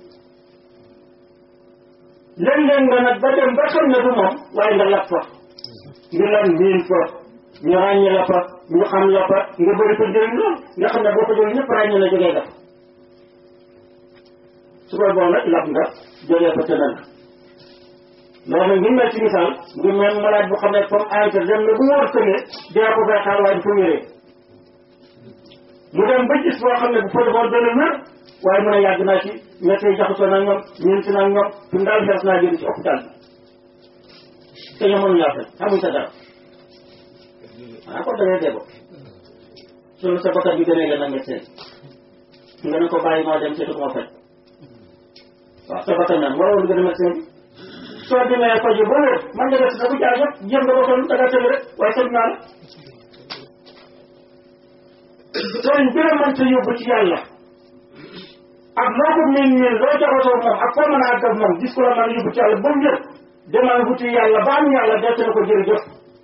Speaker 3: léeg-léeg nga nag ba dem ba xam ne du moom waaye nga lap fa nga lan miin fa ñu ràññe la fa ñu xam la fa nga bëri fa njëriñ lool nga xam ne boo ko jël ñëpp ràññe la jógee def su koy boo nag lap nga jógee fa tëdd na loolu nag ngi mel ci misaal ngi mel malade bu xam ne comme ante dem na bu wóor tënee dina ko fay xaar waaye du fa wéree mu dem ba gis boo xam ne bu fa defoon dana wér waaye mën a yàgg naa ci métti yi jaxasoo naa ñoom ñeenti naa ñoom fi mu daal fees naa jënd ci hôpital bi te ñoom mënuñu laa fay xamuñ sa dara ah kon da ngay dégg sunu sa bakkan bi gënee la na médecin nga ne ko bàyyi moo dem seetu moo faj waaw sa bakkan nag moo waroon gën a médecin bi soo demee faju ba wér man nga def sa bu jaay yëpp jëm nga ba sonn da nga tëdd rek waaye tëdd naa la sëriñ bi la mënta yóbbu ci yàlla ak loo ko miin miin loo jaxasoo moom ak foo mën a àgg ak moom gis ko la mën a yóbbu ci yàlla ba mu yëg demal wuti yàlla ba am yàlla dee na ko jërëjëf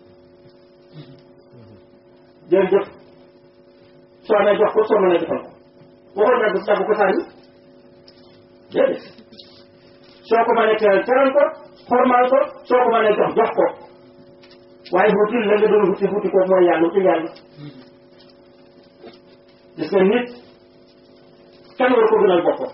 Speaker 3: jërëjëf soo amee jox ko soo mënee defal ko waxoon naa du dagg ko sànni déedéet soo ko mënee teral teral ko xormaal ko soo ko mënee jox jox ko waaye wuti la nga doon wuti wuti ko mooy yàlla wuti yàlla gis nga nit kenn war ko gënal boppam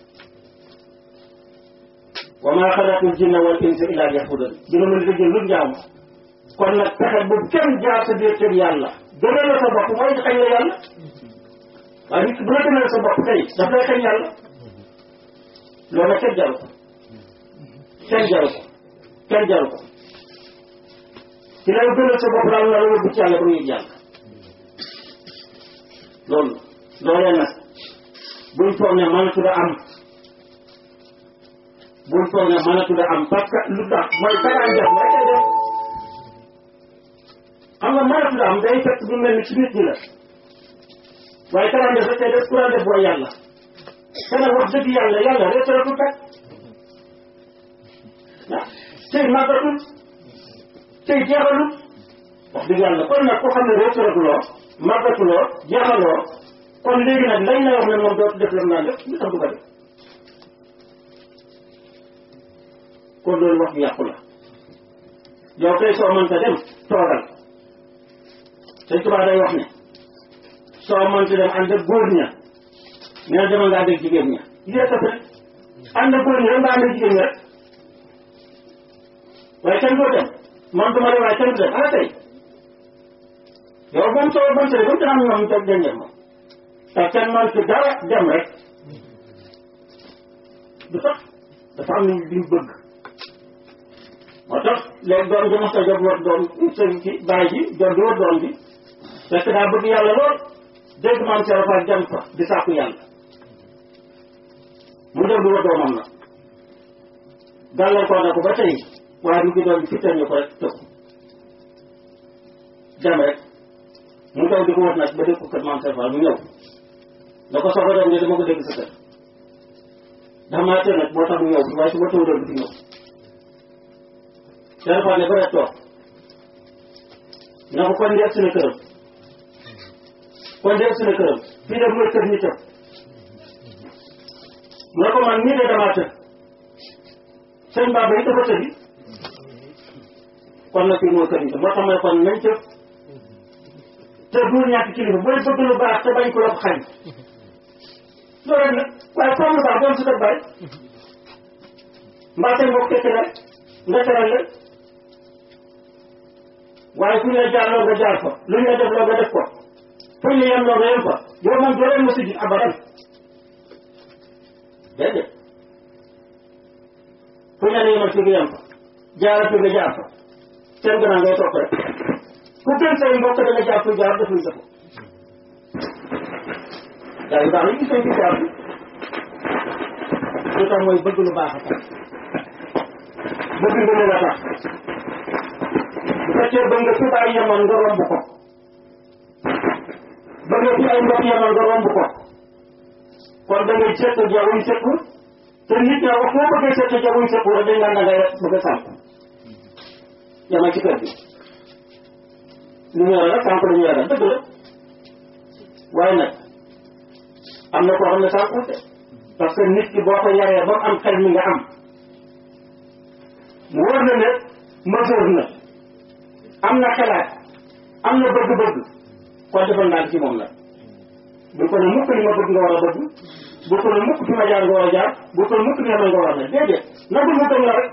Speaker 3: wa maa xalaqtul jinna wal insa illa liya'budun dina mën a dëgg lu njaam kon nag pexe bu kenn jaar sa biir kër yàlla gënal la sa bopp mooy xañ la yàlla waaye nit bu la gënal sa bopp tey daf lay xañ yàlla loolu nag kenn jaru ko kenn jaru ko kenn jaru ko ci lay gënal sa bopp daal na la yóbbu ci yàlla ba nga yëg yàlla loolu loolee nag buñ foog ne mënatu la am buñ foog ne mënatu la am parce que lu tax mooy karaan def mooy koy def xam nga mënatu la am day fekk bu mel ni ci nit ñi la waaye karaan def rek koy def kuraan def booy yàlla te nag wax dëgg yàlla yàlla retraité kat ah tey màggatul tey jeexalul wax dëgg yàlla kon nag ku xam ne retraité loo màggatuloo jeexaloo kon léegi nag lañ lay wax ne moom dootu def lam naan def lu tax du ko def kon loolu wax bi yàqu la yow kay soo mënta dem toogal sëñ Tuubaa day wax ne soo mënta dem ànd ak góor ña nee na demal nga ànd ak jigéen ña lii rek rek ànd ak góor ña rek nga ànd ak jigéen ña rek waaye kenn doo dem man duma dem waaye kenn du dem ana tey yow moom soo mënta dem ba mu am ñoom toog denc moom te kenn man ci dara dem rek du tax dafa am lu ñu bëgg moo tax léegi doom ji mos a jóg war doom sëñ ci baay ji doom di war doom bi fekk daa bëgg yàlla lool dégg maam Cheikh Fall dem fa di sàkku yàlla mu dem di war doomam nag gàllankoor na ko ba tey waaye mu ngi doon fi ñu ko rek tëb dem rek mu daw di ko wër nag ba dégg ko kër maam Cheikh Fall mu ñëw da ko soxla doom ne dama ko dégg sa kër ndax maa tee nag moo tax mu ñëw waaye su ma taw doon bi fi ñëw Cheikh Fall ne ba rek toog na ko kon def suñu këram kon def suñu këram fii de mooy kër ñi tëb mu ne ko man nii de damaa tëb sëñ Baba yi dafa tëbi kon nag fii mooy kër ñi tëb moo tax ma ne kon nañ tëb te bu ñàkk kilifa booy bëgg lu baax te bañ ko la ko xañ loolu rek la waaye comme lu baax doon su def bàyyi mbaa tey mbokk tekki rek nga teral leen waaye fu ñu la jaar loo nga jaar fa lu ñu la def loo nga def ko fu ñu yem loo nga yem fa yow moom doo leen mos a gis abadan déedéet fu ñu la yemal fi nga yem fa jaara fi nga jaar fa seen gannaaw ngay topp rek ku gën say mbokk da nga jaar fu jaar defuñ ko gaa yu baax yi gis nañ fi jaar bi lu tax mooy bëgg lu baax a tax bëgg nga leen a tax bu fekkee bëgg nga fi bàyyi yemoon nga romb ko bëgg nga fi ay mbokk yemoon nga romb ko kon da ngay seet jawuñ seetlu te nit ña wax foo bëggee seet jawuñ seetlu rek dañ naan da ngay bëgg a sànq yemal ci kër gi li ñu yore rek sànq dañu yore dëgg la waaye nag am na koo xam ne sànqute parce que nit ki boo ko yaree ba mu am xel mi nga am mu wóor na ne mesure na am na xalaat am na bëgg-bëgg kon defal naa ci moom nag bu ko ne mukk li ma bëgg nga war a bëgg bu ko ne mukk fi ma jaar nga war a jaar bu ko ne mukk ni ma nga war a ne déedéet nagul mu tëng la rek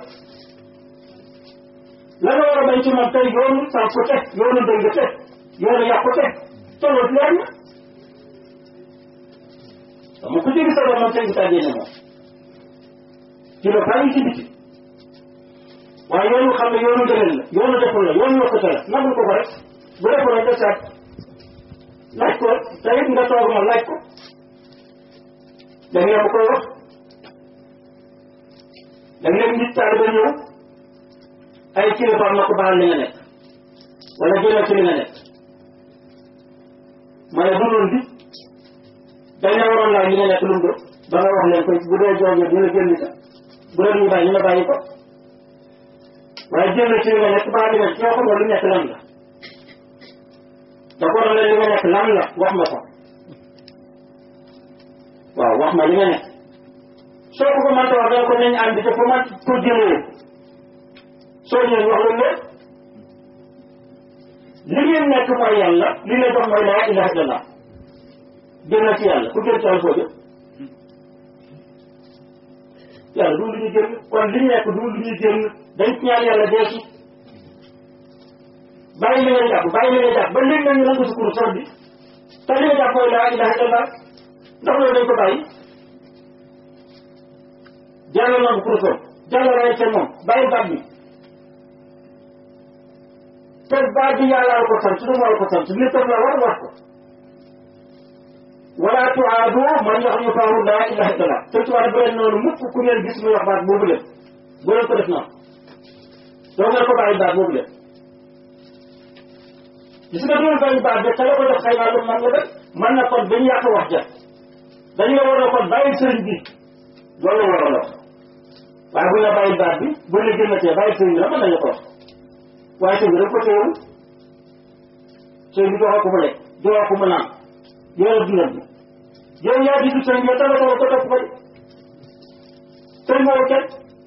Speaker 3: la nga war a bañ ci moom tey yoonu sànq ko teg yoonu dëng teg yoonu yàq ko teg tolloo leer na dama ko jëgi sa doom man tey gisaa génne moom ci la bàyyi ci biti waaye yoonu xam ne yoonu gënal la yoonu deful la yoonu yokkute la nagul ko ko rek bu deful rek desaat laaj ko te it nga toog ma laaj ko da ngeen ma koy wax da ngeen nit taal ba ñëw ay kilifaam na ko baal li nga nekk wala jëlal ci li nga nekk ma ne du loolu bi dañ ne waroon laa li nga nekk lu mu doon ba nga wax leen ko bu dee joojee dina génn sa bu dee ñu bàyyi ñu nga bàyyi ko waaye jël ci li nga nekk baal li nga nekk yoo xam nga lu nekk lan la da ko waroon li nga nekk lan la wax ma ko waaw wax ma li nga nekk soo ko ko mënta wax danga ko nañ ànd te fu ma ko jëlee soo ñëwee wax leen lépp li ngeen nekk mooy yàlla li nga jox mooy laa ilaha illallah génn ci yàlla ku génn ci yàlla foo jëm yàlla du lu ñu génn kon li ñu nekk du lu ñu génn dañ ci ñaan yàlla dee ci bàyyi li nga jàpp bàyyi li nga jàpp ba léegi nag ñu nangu si kur sol bi te li nga jàpp mooy laa ilaha illallah ndax loolu dañ ko bàyyi jàll nangu kur sol jàll ray ca moom bàyyi baat bi te baat bi yàlla la ko sant du ma la ko sant nit tam la war wax ko wala tuaadu man wax ñu faawu laa ilaha illallah te tubaab bu leen noonu mukk ku ngeen gis muy wax baat boobu leen bu leen ko def noonu doo ngeen ko bàyyi baat boobu leen gis nga doon bàyyi baat bi te la ko def xëy naa lu man la def man na kon dañu yàq wax ja dañu la war a kon bàyyi sëriñ bi loolu la war a wax waaye bu ñu la bàyyi baat bi bu ñu la génnatee bàyyi sëriñ bi la mën nañu ko wax waaye sëriñ bi dafa ko teewul sëriñ bi joxoo ko mu lekk joxoo ko mu naan yow dundal bi yow yaa di sëriñ bi tala ko ko topp ko de sëriñ boobu kenn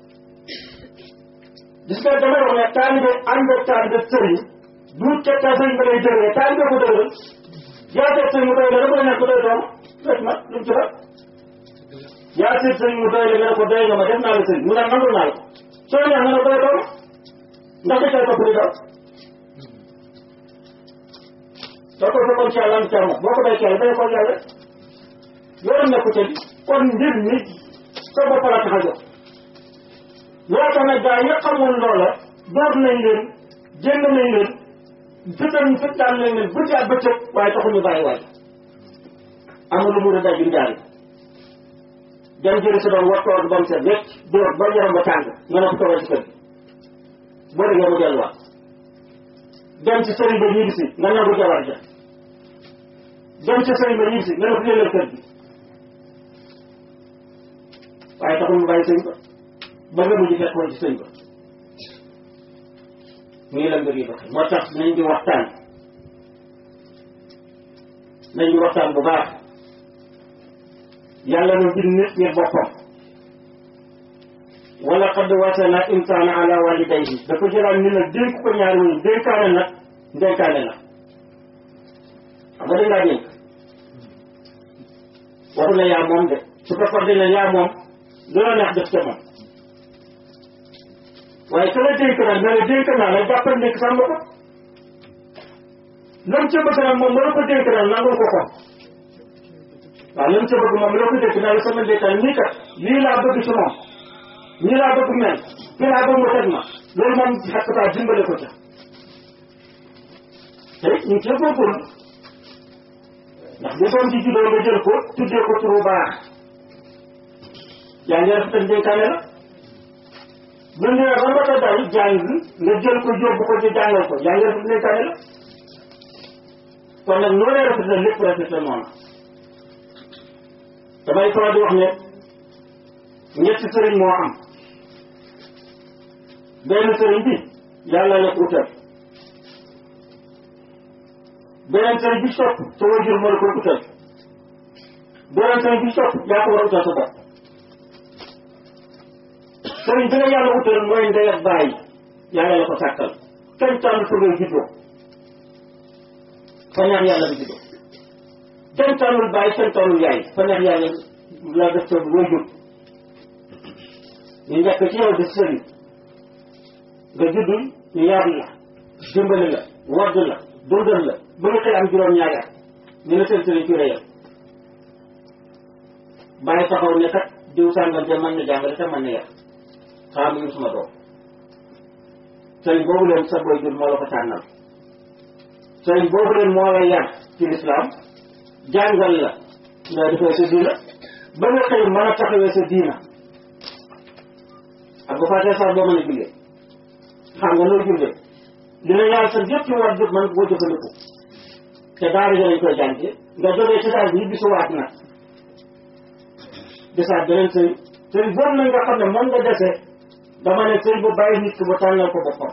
Speaker 3: gis nga dama wax ne taalibe ànd ak taalibe sëriñ du ca sëriñ ba lay dëgëre taalibe ko dëgëral yaa seet sëriñ mu doy la dafa nekk doy doom rek ma lu mu ci def yaa seet sëriñ mu doy la nga ne ko doy nga ma def naa la sëriñ mu ne nangul naa la soo neex nga ne doy doom ndax da cay topp di daw da ko fekkoon ci yàlla am ca moom boo ko day ci yàlla day ko yàlla yoonam nekku ca kon mbir mi sa bopp la tax a jóg loo tax nag gaa yi xamul loola door nañ leen génn nañ leen fitan fitaan nañ leen guddi ak bëccëg waaye taxuñu bàyyi waay amul lu mu da dajum jaari dem jëri sa doon wattoor ba mu set wecc dóor ba yaram ba tàng nga ne ko toogal ci kër gi boo déggee mu delluwaat dem ci sëriñ ba ñibbi si nga nangu jabar ja dem ci sëriñ ba ñibbi si nga ne ko yëlal kër gi waaye taxul mu bàyyi sëriñ ba ba nga mujj fekk woon ci sëriñ ba mu ngi la mbir yi doxe moo tax nañ di waxtaan nañ di waxtaan bu baax yàlla na bind nit ngir boppam wala qad wasana insana ala walidayhi dafa jëlaat ni nag dénk ko ñaari wuñu dénkaane nag dénkaane la xam nga dañ laa dénk waxu ne yaa moom de su ko far ne yaa moom loola neex def ca moom waaye ka la dénk nag ne la dénk naa la jàppal nekk sàmm ko lam ca bëgg nag moom la ko dénk nag nangul ko ko waaw lam ca bëgg moom la ko dénk naa la sama dénkaan nii kat lii laa bëgg ci moom ñii laa bëgg mel fii laa bëgg mu teg ma loolu moom xakkataa dimbale ko ca te ñu ngi cee góorgóorlu ndax bu doom ci juddoo nga jël ko tuddee ko turu baax yaa ngi rafetal dénkaane la bu ñu ba ba ko dal jàng nga jël ko yóbbu ko ci jàngal ko yaa ngi rafet ne tane la kon nag noo lay rafet la lépp rafet la noonu damay faral di wax ne ñetti sëriñ moo am benn sëriñ bi yàlla la ko utal beneen sëriñ bi sopp sa wajur moo la ko utal beneen sëriñ bi sopp yaa ko war a utal sa bopp sëriñ bi nga yàlla utal mooy ndey ak bàyyi yàlla la ko sàkkal kenn tànn fa ngay juddoo fa neex yàlla bi juddoo kenn tànnul bàyyi kenn tànnul yaay fa neex yàlla la def sa wajur ñu njëkk ci yow di sëriñ nga juddul ñu yar la dimbali la wadd la dundal la ba nga xëy am juróom-ñaari at ñu ne seen sëriñ ci réyal bàyyi taxaw ne kat diw sàngam de mën na jàngale te mën na yar xaar mu suma doom sëriñ boobu leen sa boy jur moo la ko tànnal sëriñ boobu leen moo la yar ci lislaam jàngal la nga defee sa diina ba nga xëy mën a taxawee sa diina ak bu fàttee sax boo mën a jullee xam nga noo jullee dina yàlla sa yëpp ci war jëf man koo jëfandiku te daara ja lañ koy jànge nga jógee ci daal bi ñu bisuwaat nag desaat beneen sëriñ sëriñ boobu nag nga xam ne moom nga dese dama ne sëriñ bu bàyyi nit ki ba tànnal ko boppam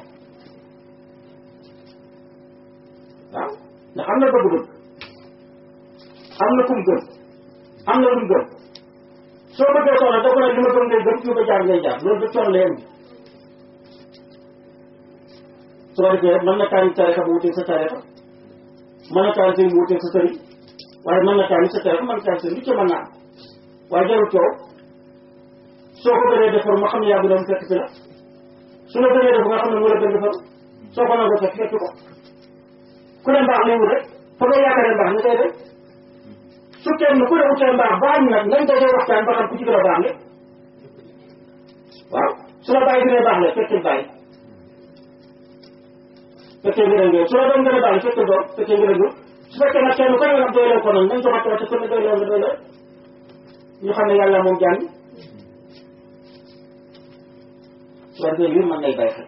Speaker 3: waaw ndax am na bëgg-bëgg am na kum gëm am na lum gëm soo bëggee soxla da ko ne li ma gëm ngay gëm fi ko jaar ngay jaar loolu da toon leen soo defee mën na tànn tarixa bu wutee sa tarixa mën na tànn sëriñ bu wutee sa sëriñ waaye mën na tànn sa tarixa mën na tànn sëriñ li ci mën naa am waaye jarul coow soo ko gënee defar ma xam ne yaa ngi doon fekk si la su la gënee def nga xam ne moo la gën defar soo ko nangoo fekk fekk ko ku ne mbaax lay wut rek fa nga yaakaaree mbaax nga koy def su kenn ku ne wutee mbaax baax nag nañ dajee waxtaan ba xam ku ci gën a baax le waaw su la bàyyi gënee baax le fekkee bàyyi fekkee ngërëm ngeen su la doon gën a baax le fekkee doom fekkee ngërëm ngeen su fekkee nag kenn ku ne nag doyloo ko nag nañ joxatoo te ku ne doyloo nga doyloo ñu xam ne yàlla moom jàng soo defee lii mën nay bay xel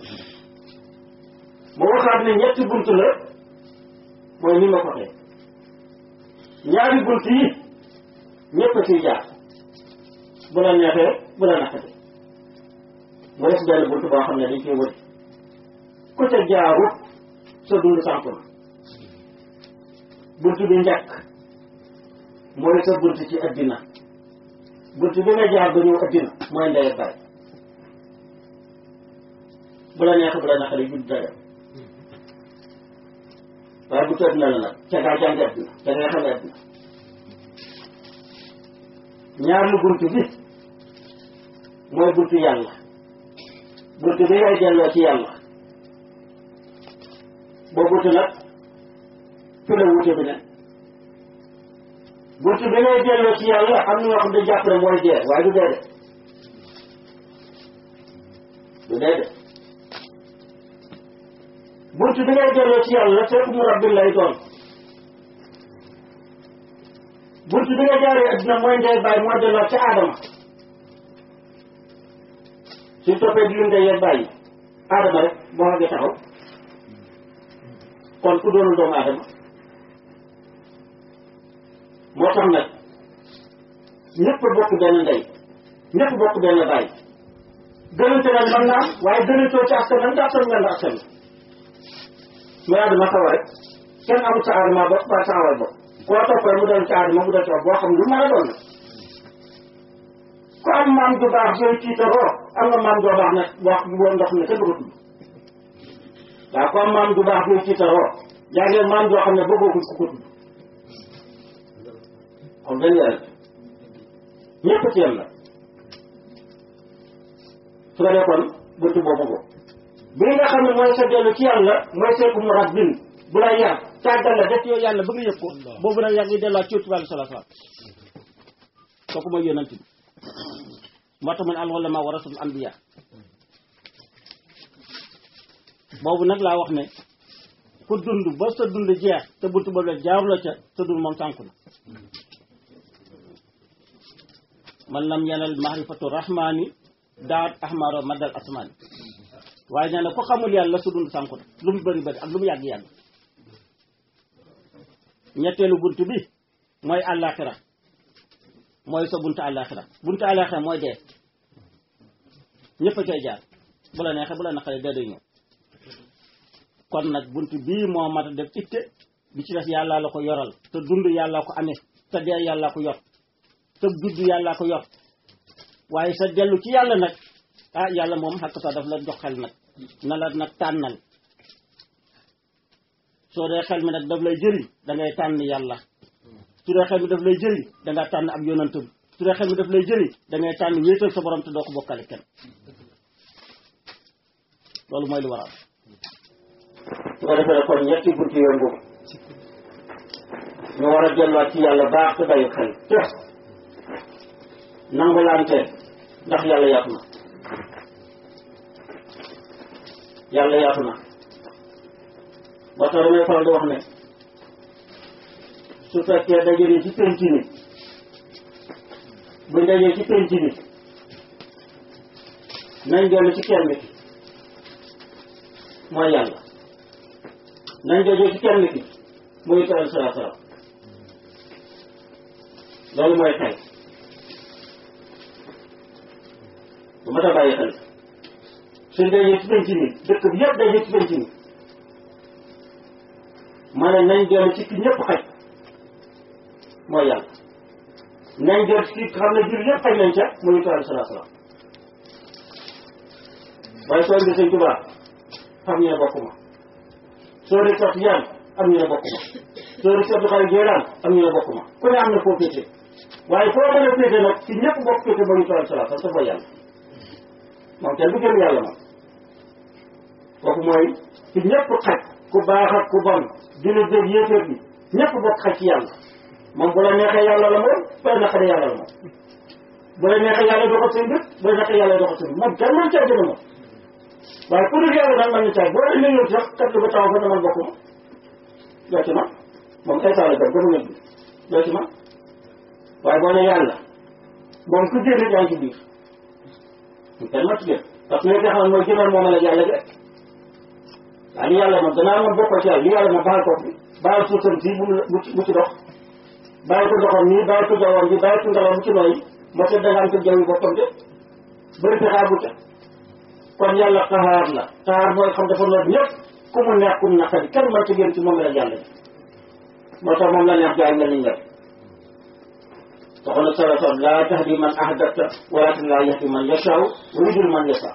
Speaker 3: ma waxaat ne ñetti bunt la mooy ni ma ko xee ñaari bunt yi ñëpp a ciy jaar bu la neexee bu la naqatee mu des benn bunt boo xam ne dañ koy wër ku ca jaarut sa dund sànku na bunt bi njëkk mooy sa bunt ci addina bunt bi nga jaar ba ñëw addina mooy ndey baay bu la neexee bu la naqaree judd dara waaye bu tëdd na la nag ca ngaa jàngi addina ca nga xam addina ñaar lu bunt bi mooy buntu yàlla bunt bi ngay delloo ci yàlla boo bunt nag fi la wute bi ne bunt bi ngay delloo ci yàlla am na ñoo xam ne jàpp ne mooy dee waaye du dee de du dee de bunt bi ngay delloo ci yàlla fekk mu rabbi lay doon bunt bi nga jaaree adduna mooy ndey bàyyi mooy delloo ci aadama suñ toppee di lim ndey yeeg bàyyi aadama rek boo xagee taxaw kon ku doonul doomu aadama moo tax nag ñëpp bokk benn ndey ñëpp bokk benn bàyyi gënante nag mën naa am waaye gënantoo ci askan nag askan nga la askan mais aadama xawa rek kenn amul sa aadama bopp ba sa awal bopp koo toppee mu doon ci aadama mu doon ci wax boo xam lu mën a doon na ku am maam ju baax yooyu tiitaroo am nga maam joo baax nag wax boo ndox ne kenn du ko tudd waaw ku am maam ju baax yooyu tiitaroo yaa ngi maam joo xam ne bëggoo ko ku ko tudd kon benn yàlla ñëpp ci yem la su ko defoon buntu boobu ko bi nga xam ne mooy sa dellu ci yàlla mooy seeku mu rabbin bu la yar tàggal la def yow yàlla ba nga yëg ko boobu nag yaa ngi delluwaat ci yonent bi sallallahu alayhi wasallam kooku mooy yonent bi moo tax mu ne al ulama warasul anbiya boobu nag laa wax ne ku dund ba sa dund jeex te buntu boobu la jaaru la ca sa dund moom sànku na man lam yanal mahrifatu rahmani
Speaker 4: daat ahmaro maddal asmaan waaye nee na ko xamul yàlla su dund sànku na lu mu bëri bëri ak lu mu yàgg yàgg ñetteelu bunt bi mooy àllaaxira mooy sa buntu àllaaxira buntu àllaaxira mooy dee ñëpp a cay jaar bu la neexee bu la naqaree dee day ñëw kon nag bunt bii moo mat a def itte bi ci des yàllaa la ko yoral te dund yàllaa ko amee te dee yàllaa ko yor te judd yàllaa ko yor waaye sa dellu ci yàlla nag ah yàlla moom xakk sa daf la jox xel nag na la nag tànnal soo dee xel mi nag daf lay jëriñ da ngay tànn yàlla su dee xel mi daf lay jëriñ da nga tànn ab yonantam su dee xel mi daf lay jëriñ da ngay tànn wéetal sa borom te doo ko bokkale kenn loolu mooy lu waral
Speaker 3: su ko defee kon ñetti bunt yëngu ñu war a delluwaat ci yàlla baax te bàyyi xel te nangulante ndax yàlla yaatu na yàlla yaatu na moo tax damay faral di wax ne su fekkee dajee ci penc mi buñ dajee ci penc mi nañ dellu ci kenn ki mooy yàlla nañ dajee ci kenn ki muy tool sala sala loolu mooy xel bu ma ta bàyyi xel suñ dajee ci penc mi dëkk bi yëpp dajee ci penc mi ma ne nañ dellu ci ki ñëpp xaj mooy yàlla nañ dellu ci ki xam ne jur yëpp xaj nañ ca muy tool sala sala waaye soo indi sëñ Tuubaa xam ñu ne bokk ma soo dee sotti yaan am ñu ne bokk ma soo dee sotti xarit jéeraan am ñu ne bokk ma ku ne am na foo féete waaye foo mën a féete nag ci ñëpp bokk féete ba ñu toll salaat parce que mooy yàlla moom kenn du gën yàlla moom kooku mooy ci ñëpp xaj ku baax ak ku bon jullit beeg yéeféer bi ñëpp bokk xaj ci yàlla moom bu la neexee yàlla la moom bu la naqaree yàlla la moom bu la neexee yàlla doxal seen bët bu la neexee yàlla doxal seen bët moom kenn mën caa gën a moom waaye ku dul yàlla nag man na caay boo demee yow sax kat lu ba taxaw fa ne man bokk ma doo ci man moom ay taala gam gëmu bi doo ci man waaye boo ne yàlla moom ku génn yaa ngi ci biir kenn ma ci génn parce que li nga xam ne mooy gënoon moom la yàlla gi rek waaye li yàlla moom danaa moom bokkoo ci yàlla li yàlla moom baal ko bi baal suutam si bu mu bu ci dox bàyyi ko doxam nii bàyyi ko jawwam bi bàyyi ko ngelaw bu ci nooyi moo tax da nga am ko jaww yi boppam de bëri pexaa bu ca kon yàlla xaar la xaar mooy xam dafa noot ñëpp ku mu neex ku mu naqari kenn mën ci gën ci moom la yàlla ji moo tax moom la neex jaay la ñu ñëpp waxoon na sala sal laa tahdi man ahbabta walakin laa yahdi man yashaw wa yudil man yasha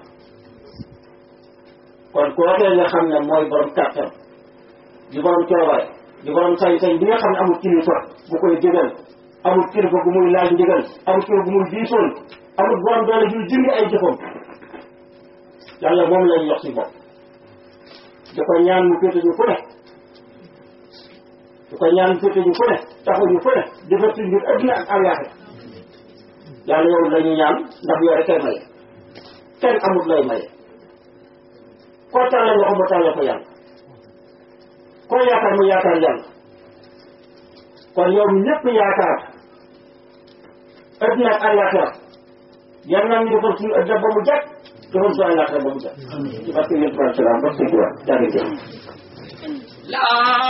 Speaker 3: kon kookee nga xam ne mooy borom kàttan di borom coobare di borom sañ-sañ bi nga xam ne amul kilifa bu koy digal amul kilifa bu muy laaj ndigal amul kilifa bu muy diisoon amul borom doole juy jëndi ay jëfam yàlla moom lañ yox si bopp di ko ñaan mu féete ñu fu ne di ko ñaan mu féete ñu fu ne taxu ñu fu ne defar si mbir adduna ak àllaaxe yàlla yow la ñu ñaan ndax yow rek kay maye kenn amul lay maye koo tàllal loxo ba tàllal ko yàlla koo yaakaar mu yaakaar yàlla kon yow mi ñëpp yaakaar adduna ak àllaaxira yal naa ñu defal suñu adduna ba mu jàkk defal suñu àllaaxira ba mu jàkk ci barke yonent bi salaam ba sëñ bi wax jàngeen
Speaker 2: La